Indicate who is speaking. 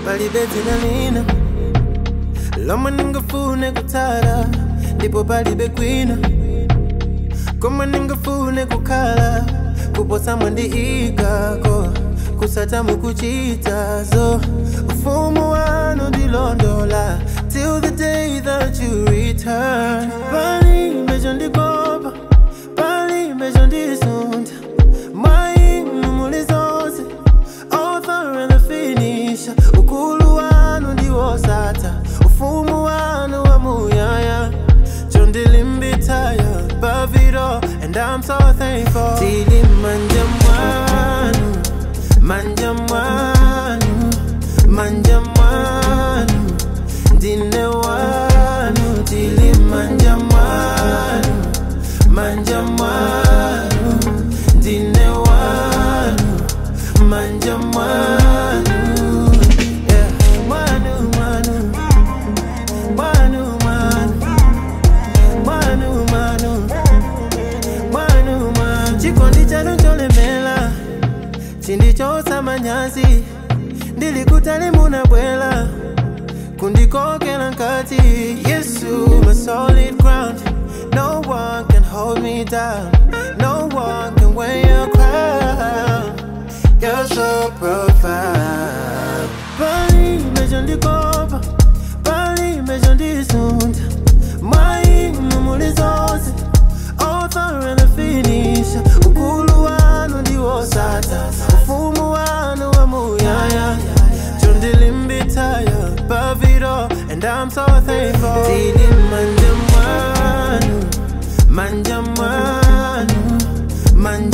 Speaker 1: palibe dzina lina lomwe ndingafune kutsala ndipo palibe kwina komwe ndingafune kukhala kuposa mwandiikako kusata mukuchitazo ufumu wanu ndilondola till the day that you return palibe chondikopa palibe chondisuntha mwainu muli zonse author and the finisher ukulu wanu ndiwosatha ufumu wanu wamuyaya chondilimbitaya above it all and i'm so thankful tili manja mwanu manja mwanu manja mwanu ndine wanu tili manja mwanu manja mwanu ndine wanu manja mwanu yeah. mwanu mwanu mwanu mwanu mwanu mwanu mwanu mwanu chikondi chanu cholemela chindichotsa manyazi ndilikutali munabwela kundikokela nkati yesu my solid ground no one can hold me down no one can wear your crown you're so profound palibe chondikopa palibe chondisuntha mwainu muli zonse author and the finisher ukulu wanu ndiwosatha ufumu wanu wamuyaya chondilimbitaya above it all and i'm so thankful tili manja mwanu manja mwanu manja